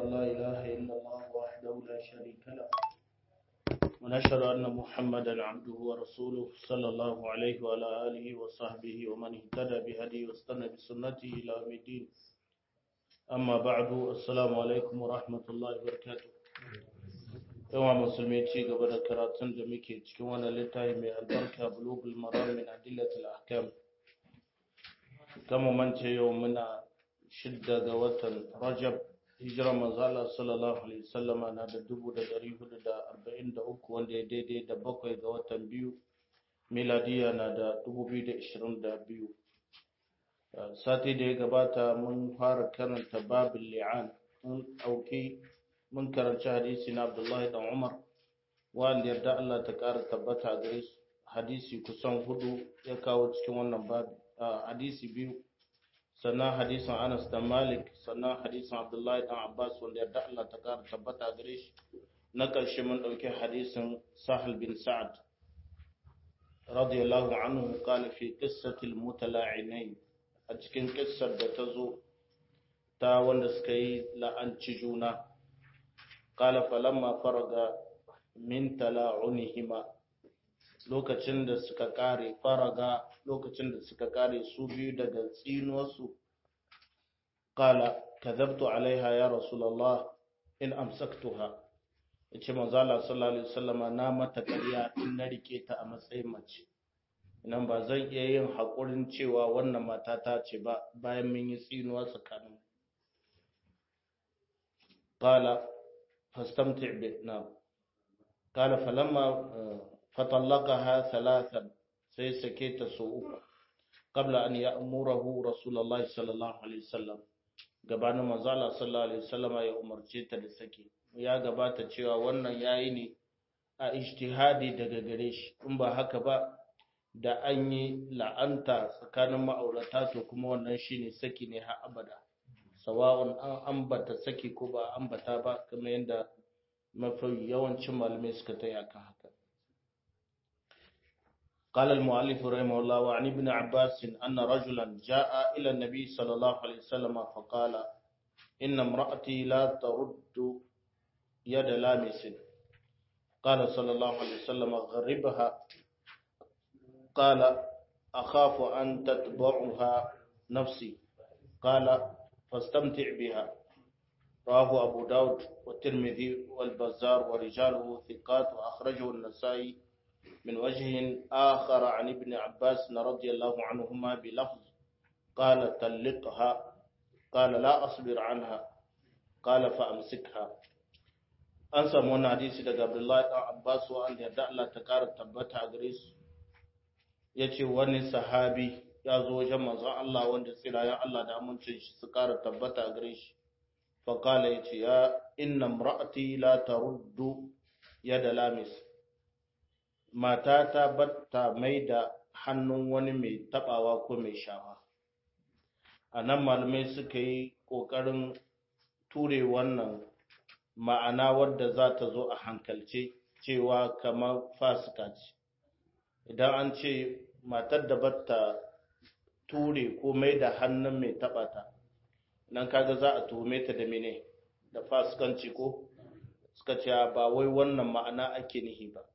أن لا إله إلا الله وحده لا شريك له ونشهد أن محمدا عبده ورسوله صلى الله عليه وعلى آله وصحبه ومن اهتدى بهديه واستنى بسنته إلى يوم الدين أما بعد السلام عليكم ورحمة الله وبركاته yawan musulmi ci gaba da karatun da muke cikin wannan littafi mai albarka bulugul maram min adillatil ahkam kama mance yau muna shidda ga watan rajab hijira manzala sallallahu alaihi wasallama na da dubu da dari hudu da arba'in da uku wanda ya daidai da bakwai ga watan biyu miladiya na da dubu biyu da ishirin da biyu sati da ya gabata mun fara karanta babin li'an mun ɗauki mun karanci hadisi na abdullahi dan umar wanda yarda allah ta ƙara tabbata a gare hadisi kusan hudu ya kawo cikin wannan babi hadisi biyu sannan hadisin Anas da Malik sannan hadisin Abdullahi dan Abbas wanda yarda Allah ta kara tabbata gare shi na ƙarshe mun ɗauki hadisin Sahal bin Sa'ad radiyallahu anhu qala fi qissatil mutala'inain a cikin kissar da ta zo ta wanda suka yi la'anci juna qala falamma faraga min tala'unihima lokacin da suka kare faraga lokacin da suka kare su biyu daga tsinuwarsu kala kadhabtu alaiha ya rasulullah in amsaktuha yace manzo Allah sallallahu alaihi wasallama na mata ƙarya in na rike ta a matsayin mace nan ba zan iya yin haƙurin cewa wannan mata ta ce ba bayan mun yi tsinuwa tsakanin qala fastamti bi na qala falamma fatallaqaha thalathan sai sake ta so uku qabla an ya'murahu rasulullah sallallahu alaihi wasallam gabanin manzo Allah sallallahu alaihi wasallam ya umarce ta da sake ya gabata cewa wannan yayi ne a ijtihadi daga gare shi in ba haka ba da an yi la'anta tsakanin ma'aurata to kuma wannan shine saki ne har abada sawa'un an ambata saki ko ba ambata ba kamar yadda mafi yawancin malamai suka taya kan haka قال المؤلف رحمه الله وعن ابن عباس أن رجلا جاء إلى النبي صلى الله عليه وسلم فقال إن امرأتي لا ترد يد لامس قال صلى الله عليه وسلم غربها قال أخاف أن تتبعها نفسي قال فاستمتع بها رواه أبو داود والترمذي والبزار ورجاله ثقات وأخرجه النسائي من وجه آخر عن ابن عباس رضي الله عنهما بلفظ قال طلقها قال لا أصبر عنها قال فأمسكها an samu wani hadisi daga Abdullahi ɗan Abbas wanda yarda Allah ta ƙara tabbata a gare su ya ce wani sahabi ya zo wajen manzon Allah wanda tsirayen Allah da amincin shi su ƙara tabbata a gare shi faƙala ya ce ya inna mra'ati la taruddu yada lamis mata ta batta mai da hannun wani mai tabawa ko mai shawa a nan malamai suka yi ƙoƙarin ture wannan ma'ana wadda za ta zo a hankalce cewa kamar fasika ce idan an ce matar da batta ture ko mai da hannun mai taɓata nan kaga za a tuhume ta da mene da fasikanci ko suka ce ba wai wannan ma'ana ake nihi ba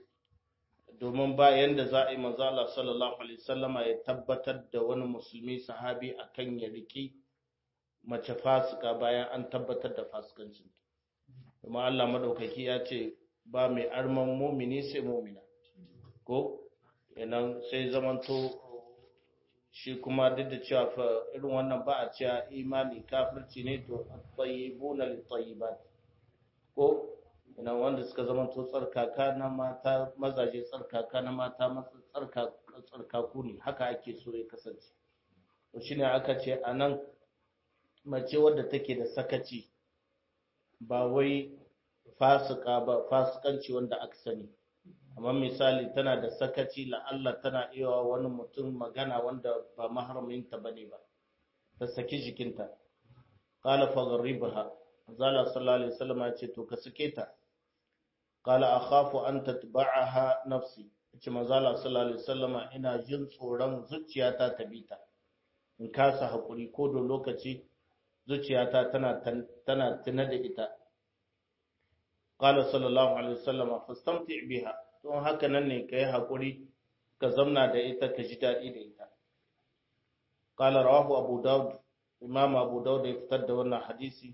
domin ba yanda za a yi manzala sallallahu alaihi sallama ya tabbatar da wani musulmi sahabi akan ya riki mace fasika bayan an tabbatar da fasikancin kuma Allah madaukaki ya ce ba mai arman mumini sai mumina ko yanan sai zamanto shi kuma duk da cewa fa irin wannan ba a cewa imani kafirci ne to tayyibuna lit-tayyibat ko ina wanda suka zama to tsarkaka na mata mazaje tsarkaka na mata tsarkaku ne haka ake so ya kasance to shine aka ce anan mace wadda take da sakaci ba wai fasika ba fasikanci wanda aka sani amma misali tana da sakaci la'alla tana iya wani mutum magana wanda ba maharaminta bane ba ta saki jikinta qala faghribaha zala sallallahu alaihi wasallam ya ce to ka sake ta qala akhafu an tatba'aha nafsi ce manzala sallallahu alaihi wasallam ina jin tsoron zuciyata ta bita in kasa hakuri ko da lokaci zuciyata tana tana tuna da ita qala sallallahu alaihi wasallam fastamti biha don haka nan ne kai hakuri ka zamna da ita ka ji dadi da ita qala rawahu abu daud imam abu daud ya fitar da wannan hadisi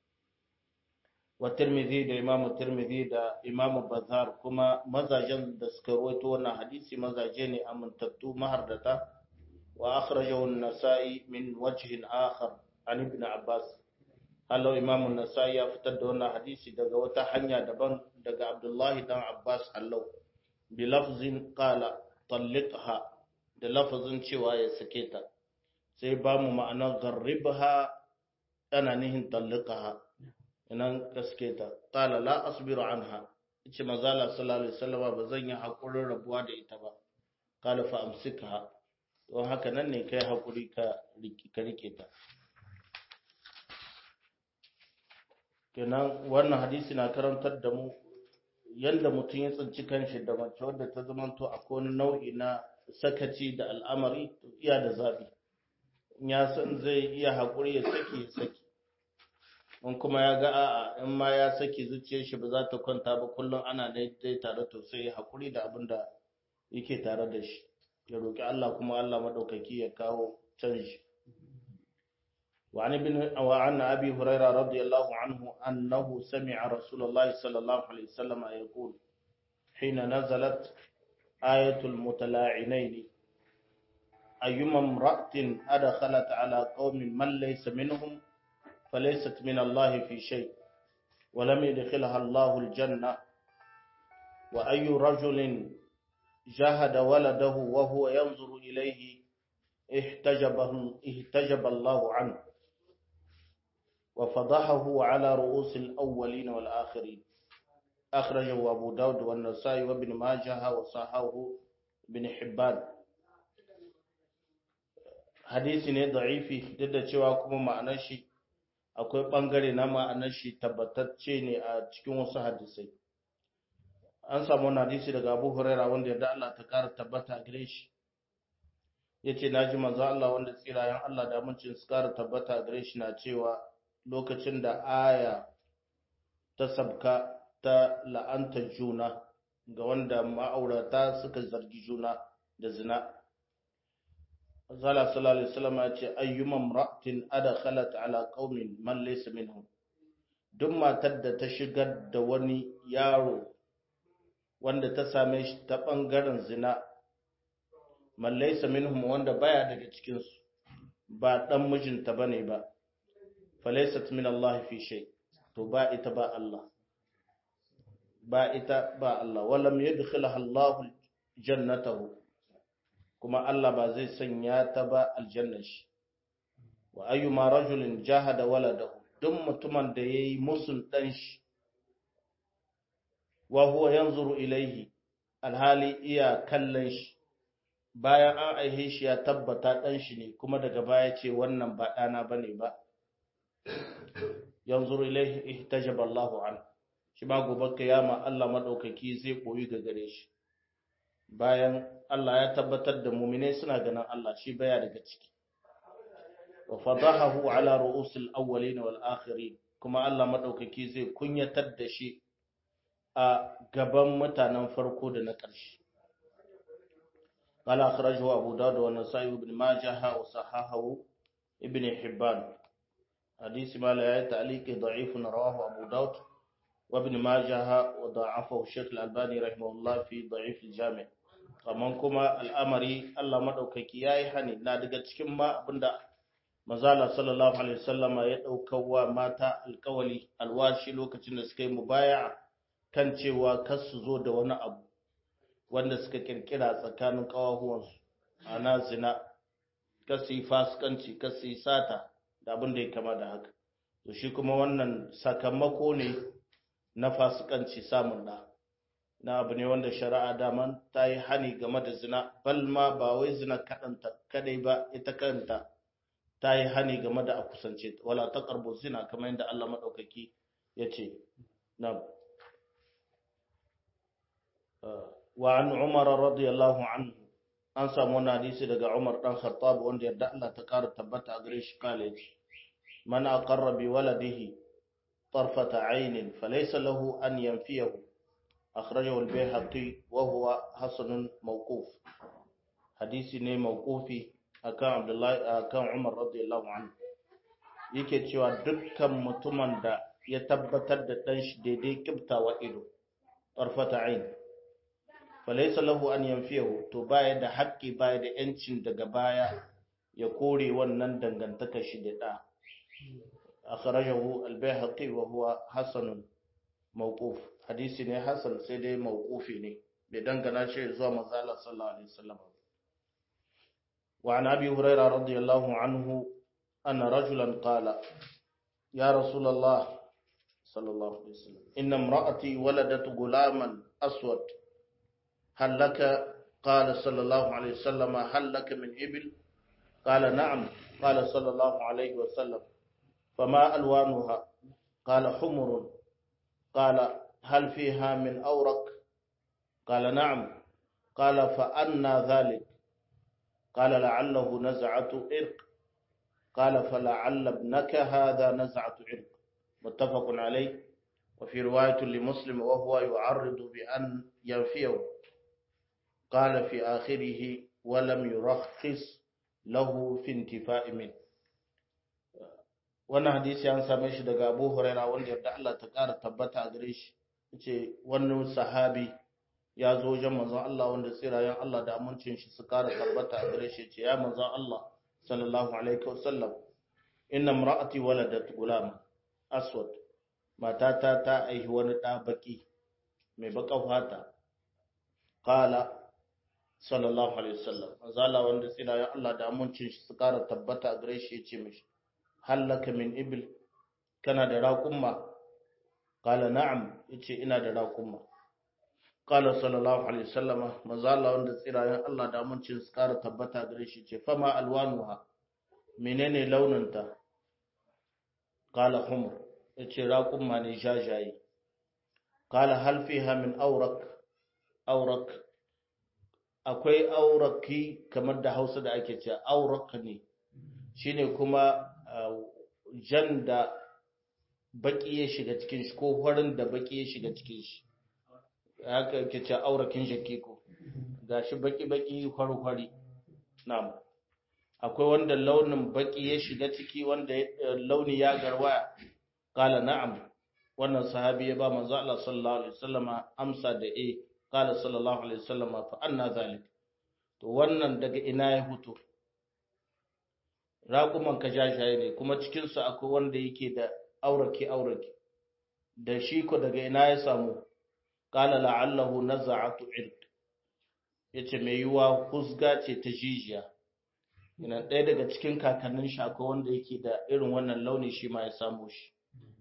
wa tirmidhi da imam tirmidhi da imam bazar kuma mazajen da suka rawaito wannan hadisi mazaje ne amintattu mahardata wa akhrajahu an-nasa'i min wajhin akhar an ibn abbas hallo imam an-nasa'i ya fitar da wannan hadisi daga wata hanya daban daga abdullahi dan abbas hallo bi lafzin qala talliqha da lafazin cewa ya sake ta sai ba mu ma'anar garribha ana nihin talliqha inan gaske ta qala la asbiru anha yace mazala sallallahu alaihi wasallam ba zan yi hakurin rabuwa da ita ba qala fa amsikha don haka nan ne kai hakuri ka ka rike ta kenan wannan hadisi na karantar da mu yanda mutum ya tsinci kanshi da mace wadda ta zamanto akwai wani nau'i na sakaci da al'amari to iya da zabi in ya san zai iya haƙuri ya saki ya saki in kuma ya ga a'a in ma ya saki zuciyar shi ba za ta kwanta ba kullum ana dai tare to sai ya haƙuri da abin da yake tare da shi ya roƙi Allah kuma Allah madaukaki ya kawo canji وعن ابن وعن ابي هريره رضي الله عنه انه سمع رسول الله صلى الله عليه وسلم يقول حين نزلت آية المتلاعنين أيما امرأة أدخلت على قوم من ليس منهم فليست من الله في شيء ولم يدخلها الله الجنة وأي رجل جاهد ولده وهو ينظر إليه احتجبه احتجب الله عنه وفضحه على رؤوس الأولين والآخرين أخرجه أبو داود والنسائي وابن ماجه وصححه ابن حبان hadisi ne da'ifi duk da cewa kuma ma'anar shi akwai bangare na ma'anar shi tabbatacce ne a cikin wasu hadisai an samu wani hadisi daga Abu Huraira wanda yadda Allah ta kara tabbata gare shi yace naji manzo Allah wanda tsirayen Allah da amincin su kara tabbata gare shi na cewa lokacin da aya ta sabka ta la'anta juna ga wanda ma'aurata suka zargi juna da zina Zala sallallahu alaihi wasallam ya ce ayyuman ra'atin adkhalat ala qaumin man laysa minhum duk matar da ta shigar da wani yaro wanda ta same shi ta bangaren zina man laysa minhum wanda baya daga cikin su ba dan mijinta bane ba falaysat min Allah fi shay to ba ita ba Allah ba ita ba Allah walam yadkhilha Allah jannatahu kuma Allah ba zai sanya ta ba aljannar shi wa ayyuma rajulin jahada waladahu duk mutumin da yayi musun dan shi wa huwa yanzuru ilaihi alhali iya kallon shi bayan an aihe shi ya tabbata dan shi ne kuma daga baya ce wannan ba dana bane ba yanzuru ilaihi ihtajaba Allahu an shi ba gobe kiyama Allah madaukaki zai koyi ga gare shi bayan Allah ya tabbatar da muminai suna ganin Allah shi baya daga ciki wa fadahahu ala ru'usil awwalin wal akhirin kuma Allah madaukaki zai kunyatar da shi a gaban mutanen farko da na ƙarshe قال أخرجه أبو داود والنسائي بن ماجه وصححه ابن حبان حديث ما لا تعليق ضعيف رواه أبو داود وابن ماجه وضعفه الشيخ الألباني رحمه الله في ضعيف الجامع kaman kuma al'amari Allah maɗaukaki ya yi hani na daga cikin ma abinda mazala sallallahu alaihi wasallama ya ɗaukar wa mata alkawali alwashi lokacin da suka yi mubaya kan cewa kar su zo da wani abu wanda suka kirkira tsakanin ƙawahuwansu ana zina kar su yi fasikanci kar su yi sata da abin da ya kama da haka to shi kuma wannan sakamako ne na fasikanci samun da na abu ne wanda shari'a daman ta yi hani game da zina balma ba wai zina kaɗanta kadai ba ita kanta ta yi hani game da a kusance wala ta karbo zina kamar yadda Allah maɗaukaki ya ce na wa an umar radiyallahu anhu an samu wani hadisi daga umar dan khattab wanda yadda Allah ta ƙara tabbata a gare shi kale man aqarra bi waladihi طرفة عين فليس له أن ينفيه أخرجه البيهقي وهو حسن موقوف حديث ne موقوفي akan Abdullahi akan Umar radiyallahu anhu yake cewa dukkan mutumin da ya tabbatar da dan shi daidai kibtawa ido tarfata ain falaysa lahu an yanfiyahu to baya da haƙƙi baya da yancin daga baya ya kore wannan dangantakar shi da da akhrajahu al-bayhaqi wa huwa hasan mawquf hadisi ne hasan sai dai mawqufi ne bai dangana shi zuwa manzo Allah sallallahu alaihi wasallam wa an abi hurairah radiyallahu anhu anna rajulan qala ya rasulullah sallallahu alaihi wasallam inna imra'ati waladat gulaman aswad hal laka qala sallallahu alaihi wasallam hal laka min ibil qala na'am qala sallallahu alaihi wasallam فما ألوانها قال حمر قال هل فيها من أورق قال نعم قال فأنا ذلك قال لعله نزعة إرق قال فلعل ابنك هذا نزعة إرق متفق عليه وفي رواية لمسلم وهو يعرض بأن ينفيه قال في آخره ولم يرخص له في انتفاء منه wannan hadisi an same shi daga Abu Huraira wanda yarda Allah ta ƙara tabbata a gare shi yace wannan sahabi ya zo wajen manzon Allah wanda tsirayen Allah da amincin shi su ƙara tabbata a gare shi yace ya manzon Allah sallallahu alaihi wasallam inna imra'ati waladat gulam aswad matata ta aihi wani ɗa baki mai baka fata qala sallallahu alaihi wasallam manzon Allah wanda tsirayen Allah da amincin shi su ƙara tabbata a gare shi yace mishi hallaka min ibil kana da raƙumma qala na'am yace ina da raƙumma qala sallallahu alaihi wasallama manzo Allah wanda tsirayen Allah da amincin su ƙara tabbata gare shi ce fama alwanuha menene launinta qala humr yace raƙumma ne jajaye qala hal fiha min awrak awrak akwai auraki kamar da Hausa da ake cewa aurak ne shine kuma jan da baki ya shiga cikin shi ko farin da baki ya shiga cikin shi haka yake ce aurakin shakki ko gashi baki baki fari fari na'am akwai wanda launin baki ya shiga ciki wanda launi ya garwaya kala na'am wannan sahabi ya ba manzo Allah sallallahu alaihi wasallama amsa da eh kala sallallahu alaihi wasallama fa anna zalik to wannan daga ina ya fito raƙuman ka jajaye ne kuma cikinsu akwai wanda yake da aurake aurake da shi ko daga ina ya samu qala la'allahu naza'atu irq yace mai yiwa husga ce ta jijiya ina ɗaya daga cikin kakannin shi akwai wanda yake da irin wannan launi shi ma ya samu shi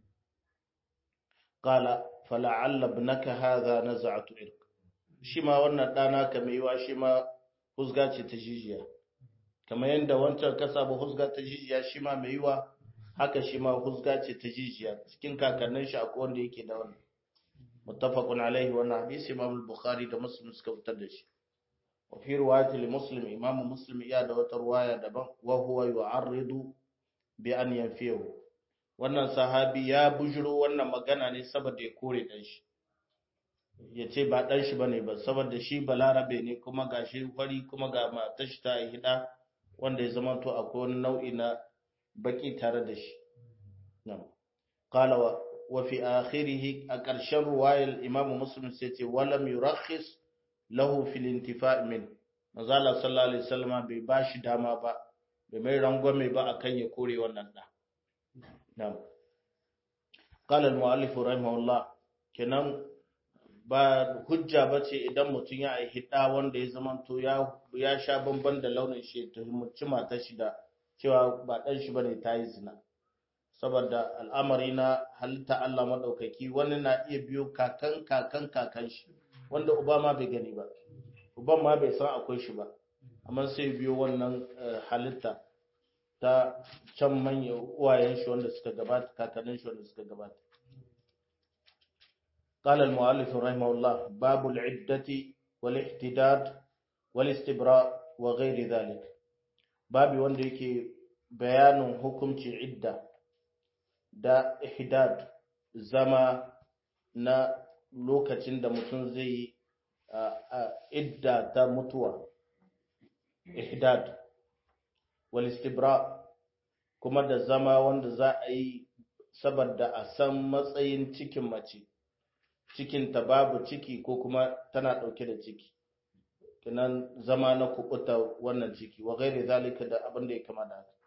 qala fala'alla ibnaka hadha naza'atu irq shi ma wannan ɗana ka mai yiwa shi ma husga ce ta jijiya kamar yadda wancan ka samu husga ta jijiya shi ma mai yiwa haka shi ma husga ce ta jijiya cikin kakannin shi akwai wanda yake da wannan muttafaqun alaihi wannan hadisi imam al-bukhari da muslim suka fitar da shi wa fi riwayati li muslim imam muslim ya da wata riwaya daban wa huwa yu'arridu bi an yanfihu wannan sahabi ya bujuro wannan magana ne saboda ya kore dan shi ya ce ba dan shi bane ba saboda shi balarabe ne kuma gashi fari kuma ga matar shi ta hida wanda ya zama to akwai wani nau'i na baki tare da shi nan qala wa fi akhirih a ƙarshen ruwayar imamu muslim sai ce walam yurakhis lahu fil intifa' min manzo Allah sallallahu alaihi wasallam bai bashi dama ba bai mai rangwame ba akan ya kore wannan da nan qala al muallif rahimahullah kenan ba hujja ba ce idan mutum ya aihi ɗa wanda ya zamanto ya sha bamban da launin shi ta himmaci matar shi da cewa ba ɗan shi ba ne ta yi zina saboda al'amari na halitta Allah maɗaukaki wani na iya biyo kakan kakan kakan shi wanda uba ma bai gani ba uban ma bai san akwai shi ba amma sai biyo wannan halitta ta can manyan uwayen shi wanda suka gabata kakannin shi wanda suka gabata قال المؤلف رحمه الله باب العدة والاحتداد والاستبراء وغير ذلك باب wanda yake bayanin hukunci idda da ihdad zama na lokacin da mutum zai yi idda ta mutuwa ihdad wal istibra kuma da zama wanda za a yi saboda a san matsayin cikin mace cikin ta babu ciki ko kuma tana dauke da ciki kinan zama na kubuta wannan ciki wa gairi zalika da abin da ya kama da haka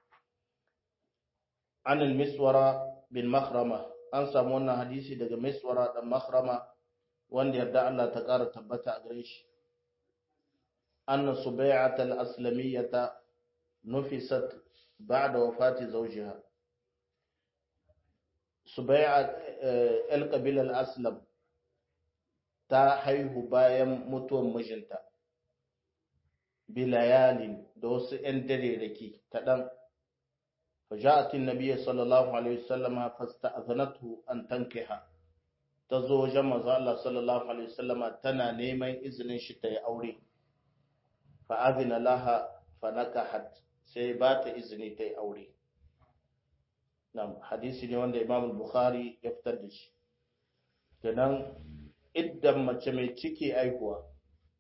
an al-miswara bin makhrama an samu wannan hadisi daga miswara dan makhrama wanda yarda Allah ta ƙara tabbata a gare shi anna subai'at al-aslamiyyata nufisat ba'da wafati zawjiha subai'a al-qabila al-aslam ta haihu bayan mutuwan mijinta bilayalin da wasu 'yan dare da ke kaɗan فجاءت النبي صلى الله عليه وسلم فاستأذنته أن تنكحها تزو جمع الله صلى الله عليه وسلم تنا نيمين إذن شتى أوري فأذن لها فنكحت سيبات إذن تي أوري نعم حديث نيوان إمام البخاري يفتدش kenan idan mace mai ciki aihuwa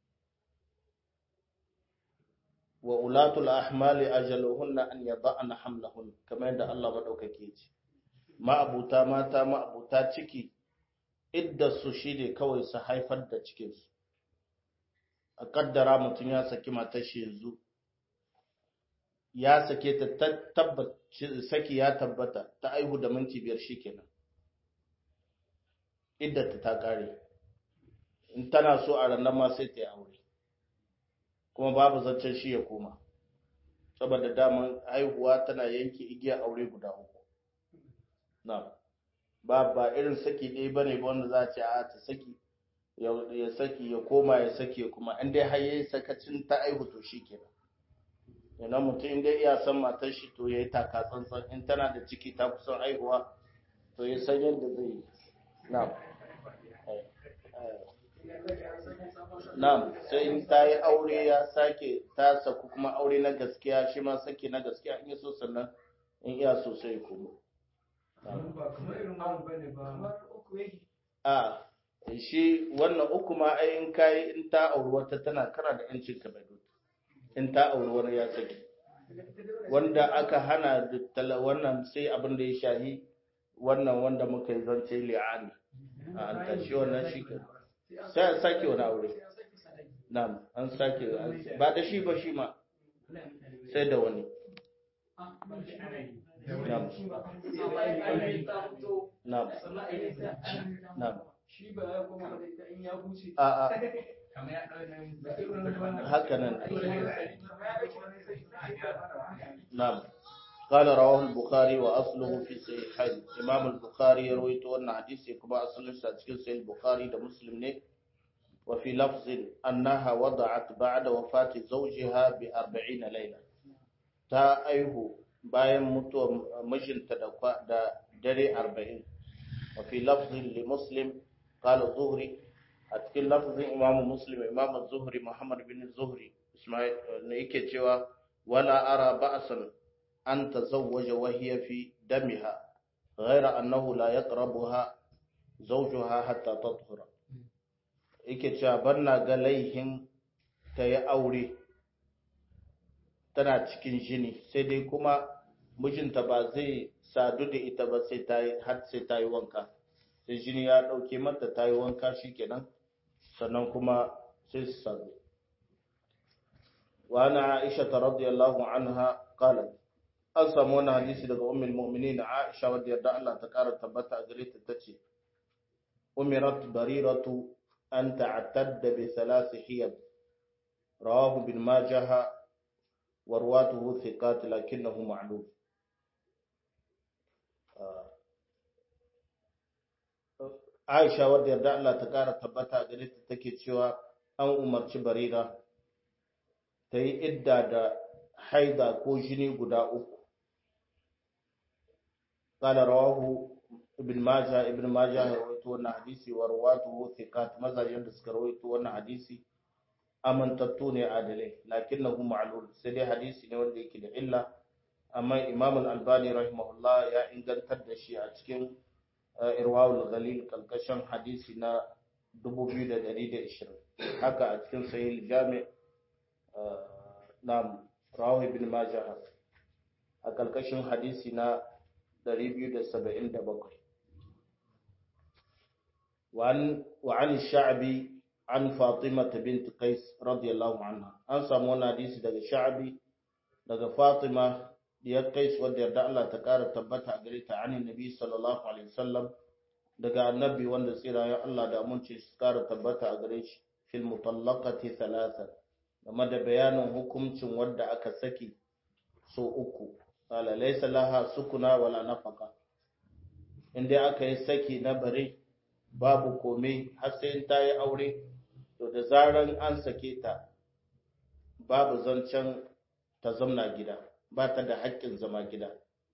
wa ulatul ahmali ajaluhunna an yada'na hamlahun kamar yadda Allah madaukake ce ma'abuta mata ma'abuta ciki idda su shine kawai su haifar da cikin su a kaddara mutum ya saki matar shi yanzu ya sake ta tabbaci saki ya tabbata ta aihu da minti biyar shikenan idda ta ta kare in tana so a ranar ma sai ta yi aure kuma babu zancen shi ya koma saboda daman haihuwa tana yanke igiya aure guda uku na ba ba irin saki ɗaya ba ne wanda za a ce a ta saki ya saki ya koma ya sake kuma in dai har yayi sakacin ta aihu to shi kenan yana mutum in dai iya san matar shi to yayi taka tsantsan in tana da ciki ta kusan aihuwa to ya san yadda zai yi na Na'am, sai in ta yi aure ya sake ta saku kuma aure na gaskiya shi ma sake na gaskiya in so sannan in iya so sai kuma. A shi wannan uku ma ai in kai in ta auri wata tana kara da yancin ka bai in ta auri wani ya sake. Wanda aka hana wannan sai abin da ya shahi wannan wanda muka yi zance li'ani. A an tashi wannan shi ka. sai an sake wani aure na'am an sake ba da shi ba shi ma sai da wani na'am na'am na'am a a haka nan na'am قال رواه البخاري واصله في صحيحين امام البخاري يروي wannan hadisi kuma asalin sa cikin sahih bukhari da muslim ne wa fi lafz annaha wada'at ba'da wafati zawjiha bi 40 layla ta aihu bayan mutuwar mijinta da da dare 40 wa fi lafz li muslim qala zuhri a cikin lafzin imam muslim imam zuhri muhammad bin zuhri ismail ne yake cewa wala ara ba'san أن تزوج وهي في دمها غير أنه لا يقربها زوجها حتى تطهر yake cewa banna ga laihin ta yi aure tana cikin jini sai dai kuma mijinta ba zai sadu da ita ba sai ta yi har sai ta yi wanka sai jini ya ɗauke mata ta yi wanka shikenan sannan kuma sai su sadu wa ana aisha radiyallahu anha qalat an samu wani hadisi daga ummul mu'minin Aisha wadda yarda Allah ta kara tabbata a gare ta tace umirat bariratu an ta'tadda bi thalath hiyad rawahu bin majah wa rawatuhu thiqat lakinnahu ma'lum Aisha wadda yarda Allah ta kara tabbata a gare ta take cewa an umarci barira ta yi idda da haida ko jini guda uku قال رواه ابن ماجه ابن ماجه رويته wannan hadisi wa rawatuhu thiqat mazajen da suka rawaito wannan hadisi amantattu ne adalai lakinnahu ma'lul sai dai hadisi ne wanda yake da illa amma imam al-albani rahimahullah ya ingantar da shi a cikin irwawul ghalil kalkashin hadisi na 2120 haka a cikin sahih jami na rawi ibn majah a kalkashin hadisi na 277 وعن وعن الشعبي عن فاطمة بنت قيس رضي الله عنها أن سامونا حديث daga شعبي daga Fatima diyar Qais wadda yarda Allah ta ƙara tabbata a gare ta ani Nabi sallallahu alaihi wasallam daga annabi wanda tsirayen Allah da aminci su ƙara tabbata a gare shi fil mutallaqati thalatha game da bayanin hukuncin wadda aka saki so uku qala laysa laha sukuna wala nafaqa inda aka yi saki na bare babu komai har sai ta yi aure to da zaran an sake ta babu zancen ta zamna gida ba ta da haƙƙin zama gida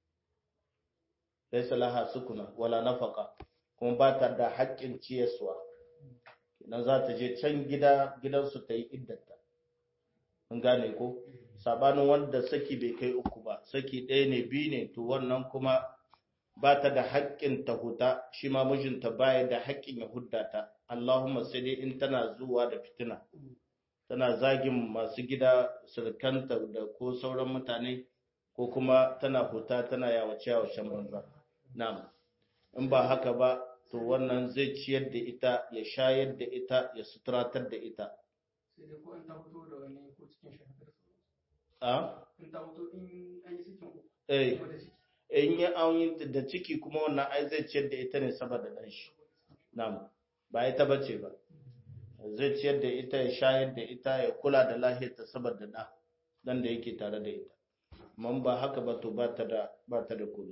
laysa laha sukuna wala nafaka kuma ba ta da haƙƙin ciyaswa idan za ta je can gida gidansu ta yi iddata an gane ko sabanin wanda saki bai kai uku ba saki ɗaya ne biyu ne to wannan kuma ba ta da haƙƙin ta huta shi ma mijinta baya da haƙƙin ya hudda ta Allahumma sai dai in tana zuwa da fitina tana zagin masu gida surkanta da ko sauran mutane ko kuma tana huta tana yawace yawacen banza na'am in ba haka ba to wannan zai ciyar da ita ya shayar da ita ya suturatar da ita sai dai ko in ta fito da wani ko cikin shahadar a in ta fito in an yi cikin uku eh kuma da ciki in ya an da ciki kuma wannan ai zai ciyar da ita ne saboda dan shi na'am ba ita bace ba zai ciyar da ita ya shayar da ita ya kula da lahiyarta saboda da dan da yake tare da ita amma ba haka ba to ba ta da ba ta da komai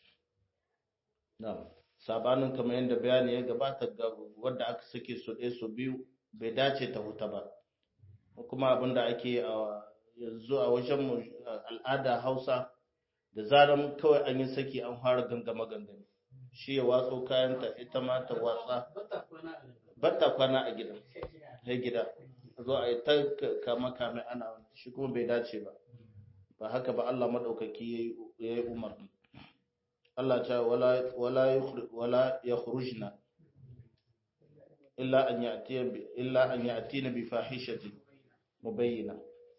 na'am sabanin kamar yadda bayani ya gabata ga wanda aka sake su ɗaya su biyu bai dace ta huta ba kuma abinda ake a yanzu a wajen mu al'ada Hausa da zaran kawai an yi saki an fara gangama gangami shi ya watso kayanta ita ma ta watsa bata kwana a nan batta kwana a gidan sai gida zo a yi ta kama kame ana wani shi kuma bai dace ba ba haka ba Allah madaukaki ya yi umarni Allah ta wala wala yukhri- wala yakhrujna illa an ya'tiya bi illa an ya'tina bi fahishatin mubayyina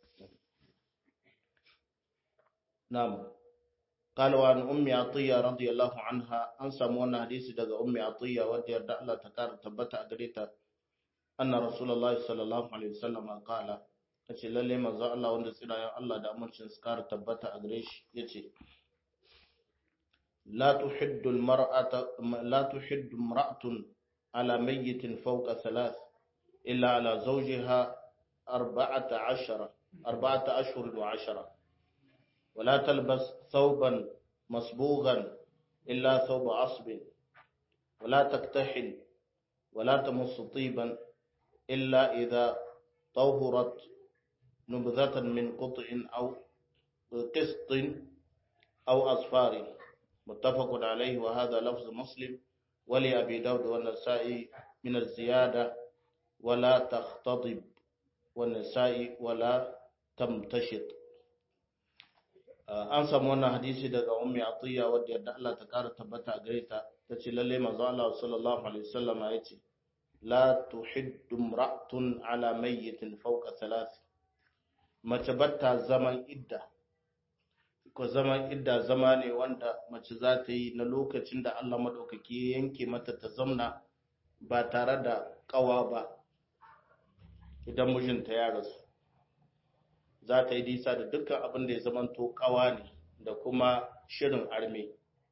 na'am قال وعن أم عطية رضي الله عنها أن سمونا حديث دقى أم عطية ودي يرد الله تكار تبت أقريتا أن رسول الله صلى الله عليه وسلم قال yace lalle manzo Allah wanda tsirayen Allah da amincin su kara tabbata a gare shi yace la tuhiddu almar'ata la tuhiddu imra'atun ala mayyitin fawqa thalath illa ala zawjiha arba'ata ashara arba'ata ashhur wa ashara ولا تلبس ثوبا مصبوغا إلا ثوب عصب ولا تكتحل ولا تمص طيبا إلا إذا طهرت نبذة من قطع أو قسط أو أصفار متفق عليه وهذا لفظ مسلم ولأبي داود والنسائي من الزيادة ولا تختضب والنسائي ولا تمتشط an samu wannan hadisi daga ummi atiya wadda yadda Allah ta kara tabbata a gare ta tace lalle manzo Allah sallallahu alaihi wasallam ya ce la tuhiddu imra'atun ala mayyitin fawqa thalath mace batta zaman idda ko zaman idda zama ne wanda mace za ta yi na lokacin da Allah madaukaki ya yanke mata ta zamna ba tare da kawa ba idan mijinta ya rasu za ta yi nisa da dukkan abin da ya zamanto kawa ne da kuma shirin arme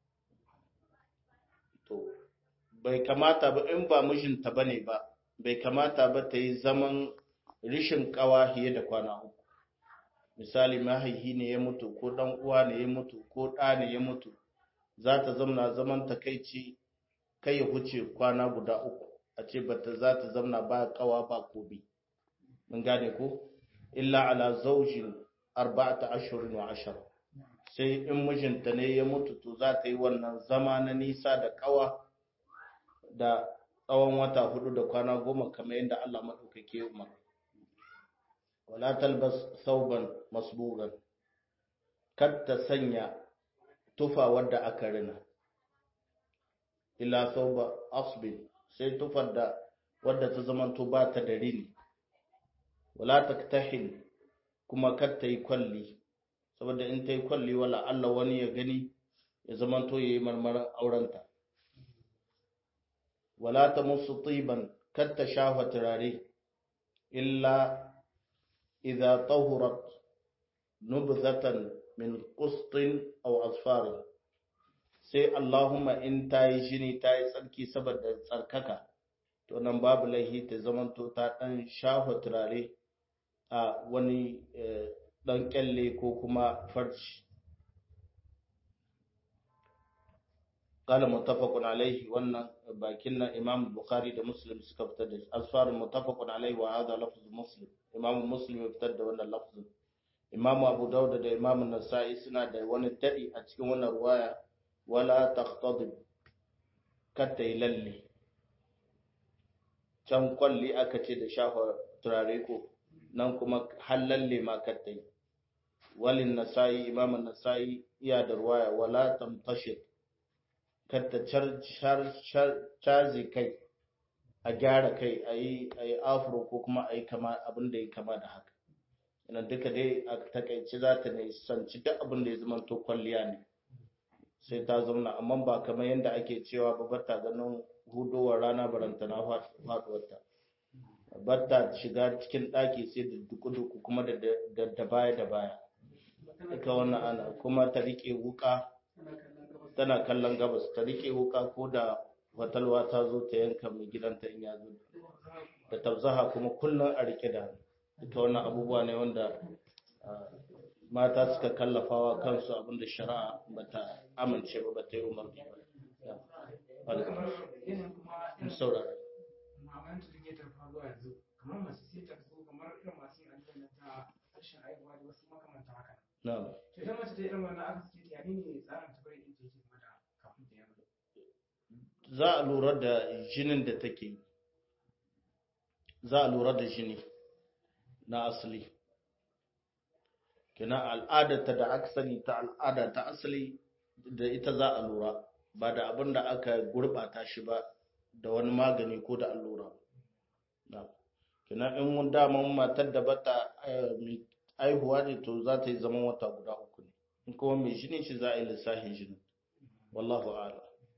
to bai kamata ba in ba mijinta ba ne ba bai kamata ba ta yi zaman rishin kawa fiye da kwana uku misali mahaihi ne ya mutu ko dan uwa ne ya mutu ko ɗa ne ya mutu za ta zamna zaman takaici kai ya huce kwana guda uku a ce bata za ta zamna ba kawa ba kobi mun gane ko illa ala zaujin arba'ata ashirin wa ashara sai in mijinta ne ya mutu to za ta yi wannan zama na nisa da kawa da tsawon wata hudu da kwana goma kamar yadda Allah maɗaukake umar wala talbas sauban masbugan kar ta sanya tufa wadda aka rina ila thawba asbin sai tufar da wadda ta zamanto ba ta da rini wala taktahil kuma kar ta yi kwalli saboda in ta yi kwalli wala Allah wani ya gani ya zamanto yayi marmarin aurenta wala ta musu tiban kar ta shafa turare illa idza tahurat nubzatan min qustin aw asfar sai Allahumma in ta yi jini ta yi tsarki saboda tsarkaka to nan babu laihi ta zamanto ta dan shafa turare a wani dan kyalle ko kuma farci قال متفق عليه وان باكنا امام البخاري ده مسلم suka fitar da asfar muttafaqun alaihi wa hadha lafz muslim imam muslim ya fitar da wannan lafzin imam abu dauda da imam an-nasa'i suna da wani dadi a cikin wannan ruwaya wala taqtadib katta lalle can kwalli aka ce da shafa turare ko nan kuma halalle ma katta yi walin nasa'i imam an-nasa'i iya da ruwaya wala tamtashir katta cazi kai a gyara kai a yi afro ko kuma a yi kama abin da ya kama da haka yana duka dai a takaici za ta ne sanci duk abin da ya zama to kwalliya ne sai ta zauna amma ba kamar yadda ake cewa ba bata ganin hudowar rana baranta na faduwarta bata shiga cikin ɗaki sai da duku-duku kuma da baya da baya duka wannan ana kuma ta riƙe wuka tana kallon gabas ta rike wuka ko da fatalwa ta zo ta yanka mai gidanta in ya zo da tabzaha kuma kullum a rike da ita wannan abubuwa ne wanda mata suka kallafawa kansu abinda shari'a ba ta amince ba ba ta yi umarni ba in saurara kamar masu sai ta so kamar irin masu yin aljanna ta rashin aihuwa da wasu makamanta haka na'am idan mace ta irin wannan aka suke ta yani ne tsarin ta bari in ta yake mata kafin ta yaro za a lura da jinin da take yi za a lura da jini na asali kina al'adarta da aka sani ta al'ada ta asali da ita za a lura ba da abin da aka gurbata shi ba da wani magani ko da allura kina in mun daman matar da bata aihuwa ne to za ta yi zaman wata guda uku ne in kuma mai jini shi za a yi lissafin jini wallahu a'lam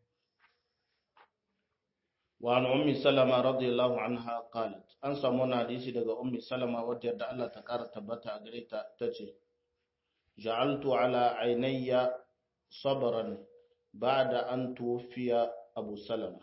وعن أم سلمة رضي الله عنها قالت أن سمونا حديثي دقى أم سلمة ودي أدى الله تقار تبتا أقريتا تجي جعلت على عيني صبرا بعد أن توفي أبو سلمة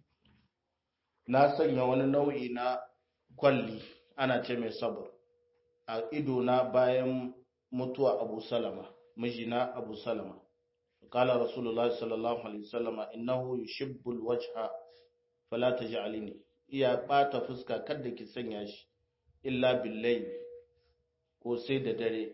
ناسا يوان نوعي نا kwalli ana ce mai sabar a idona bayan mutuwa abu salama mijina abu salama قال رسول الله صلى الله عليه وسلم إنه يشب الوجه fala ta ja'alini iya bata fuska kada ki sanya shi illa billahi ko sai da dare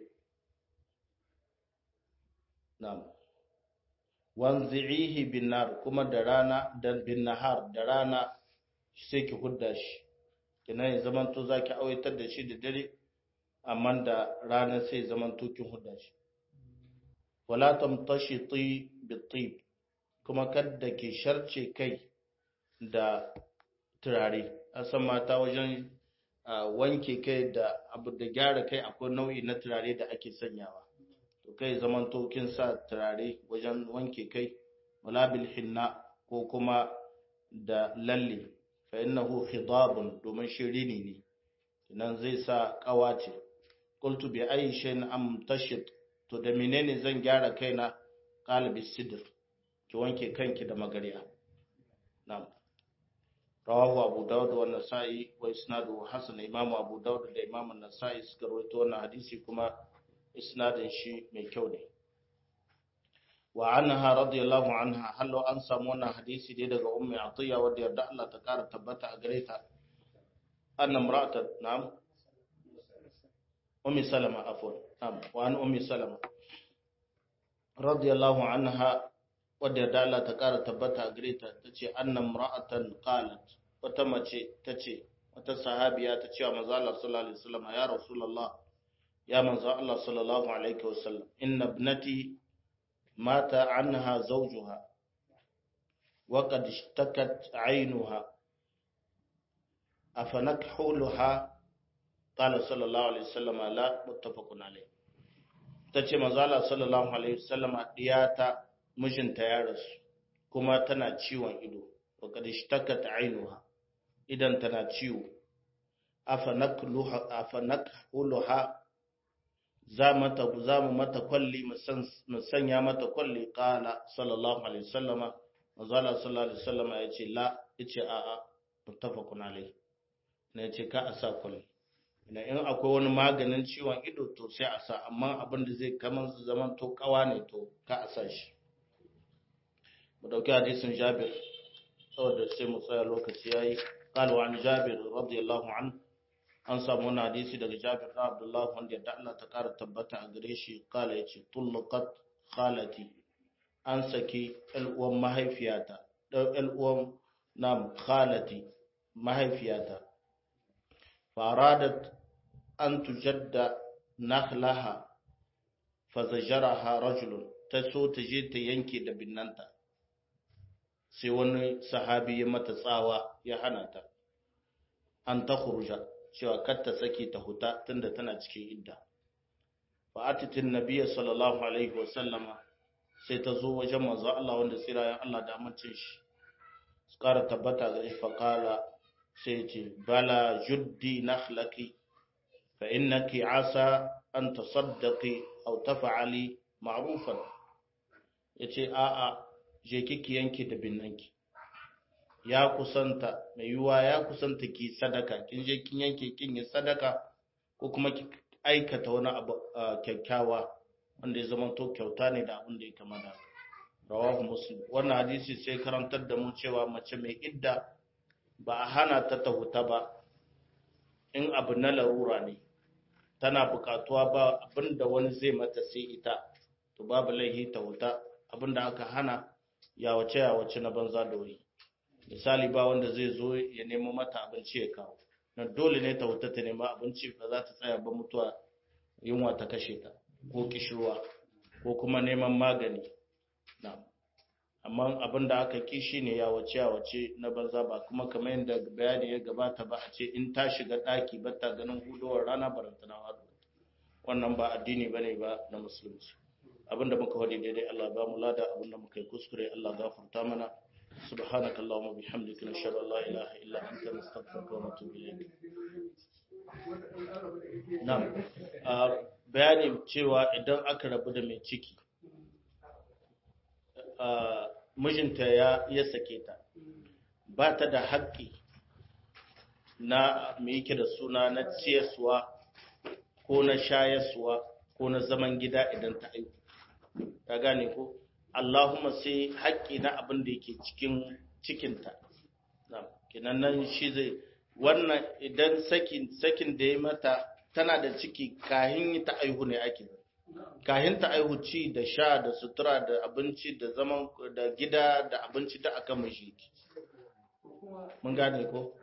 na'am wanzi'ihi bin nar kuma da rana da bin nahar da rana sai ki hudda shi kina ya zaman to zaki awaitar da shi da dare amma da rana sai zaman to kin hudda shi wala tamtashiti bitib kuma kada ki sharce kai da turare a san mata wajen wanke kai da abu da gyara kai akwai nau'i na turare da ake sanyawa to kai zaman tokin sa turare wajen wanke kai wala bil hinna ko kuma da lalle fa innahu khidabun domin shirini ne nan zai sa kawace qultu bi ayi shay'in am tashit to da menene zan gyara kaina qalbi sidr ki wanke kanki da magariya na'am rawahu abu dawud wa nasa'i wa isnaduhu hasan imam abu dawud da imam an-nasa'i suka rawaito wannan hadisi kuma isnadin shi mai kyau ne wa anha radiyallahu anha hallo an samu wannan hadisi dai daga ummi atiya wadda yarda Allah ta kara tabbata a gare ta anna imra'atan na'am ummi salama afwan na'am wa an ummi salama radiyallahu anha wadda yarda Allah ta kara tabbata a gare ta tace anna imra'atan qalat wata mace tace wata sahabiya ta ce wa manzo Allah sallallahu alaihi wasallam ya rasulullah ya manzo Allah sallallahu alaihi wasallam inna ibnati mata anha zawjuha wa qad ishtakat 'aynuha afanakhuluha qala sallallahu alaihi wasallam la muttafaqun alaihi tace manzo Allah sallallahu alaihi wasallam diyata mijinta ya rasu kuma tana ciwon ido wa qad ishtakat 'aynuha idan tana ciwo afanakluha afanakuluha za mata za mu mata kwalli mu sanya mata kwalli qala sallallahu alaihi wasallama manzo Allah sallallahu alaihi wasallama yace la yace a a muttafaqun alaihi ne yace ka a sa kwalli ina in akwai wani maganin ciwon ido to sai a sa amma abin da zai kaman zaman to kawa ne to ka a sa shi mu dauki hadisin Jabir saboda sai mu tsaya lokaci yayi قال عن جابر رضي الله عنه an samu wani hadisi daga Jabir da Abdullah wanda da Allah ta kara tabbata a gare shi kala yace tullaqat khalati an saki uwan mahaifiyata dan uwan nam khalati mahaifiyata faradat an tujadda nakhlaha fazajaraha rajulun ta so ta je ta yanke da binnanta sai wani sahabi ya mata tsawa ya hana ta an ta khuruja cewa kar ta sake ta huta tunda tana cikin idda fa atitin nabiyyi sallallahu alaihi wa sallama sai ta zo wajen manzo Allah wanda tsirayen Allah da amincin shi su kara tabbata ga shi faqala sai ce bala juddi nakhlaki fa innaki asa an tasaddaqi aw taf'ali ma'rufan yace a'a je kiki yanke da binnanki ya kusanta mai yiwuwa ya kusanta ki sadaka kin je kin yanke kin yi sadaka ko kuma ki aikata wani abu kyakkyawa wanda ya zama to kyauta ne da abin da ya kama da rawahu muslim wannan hadisi sai karantar da mu cewa mace mai idda ba a hana ta ta huta ba in abu na larura ne tana bukatuwa ba abin da wani zai mata sai ita to babu laihi ta huta abin da aka hana ya wace ya wace na banza da wuri misali ba wanda zai zo ya nemo mata abinci ya kawo na dole ne ta wuta ta nema abinci ba za ta tsaya ba mutuwa yunwa ta kashe ta ko kishirwa ko kuma neman magani na amma abin da aka ki shi ne ya wace ya wace na banza ba kuma kamar yadda bayani ya gabata ba a ce in ta shiga ɗaki ba ta ganin hudowar rana barantana wadu wannan ba addini ba ne ba na musulunci abinda muka wadi daidai Allah ba mu lada abinda muka yi kuskure Allah gafarta mana سبحانك اللهم وبحمدك نشهد ان لا اله الا انت نستغفرك ونتوب اليك نعم bayani cewa idan aka rabu da mai ciki mijinta ya ya sake ta ba ta da haƙƙi na me yake da suna na ciyaswa ko na shayaswa ko na zaman gida idan ta aiki ta gane ko Allahumma sai haƙƙi na abin da yake cikin cikinta. Kinan nan shi zai wannan idan sakin sakin da ya mata tana da ciki kahin ta aihu ne ake kahin ta aihu ci da sha da sutura da abinci da zaman da gida da abinci da aka mishi mun gane ko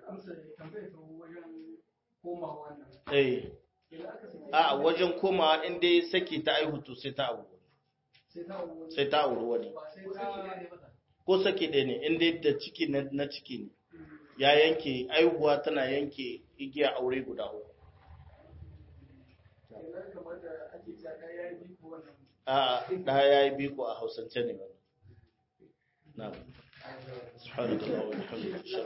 eh a wajen komawa in dai saki ta aihu to sai ta abu sai ta auri wani ko sake ɗaya ne inda da ciki na ciki ne ya yanke aihuwa tana yanke igiya aure guda uku a ɗaya ya yi biko a hausance ne ba na subhanahu wa ta'ala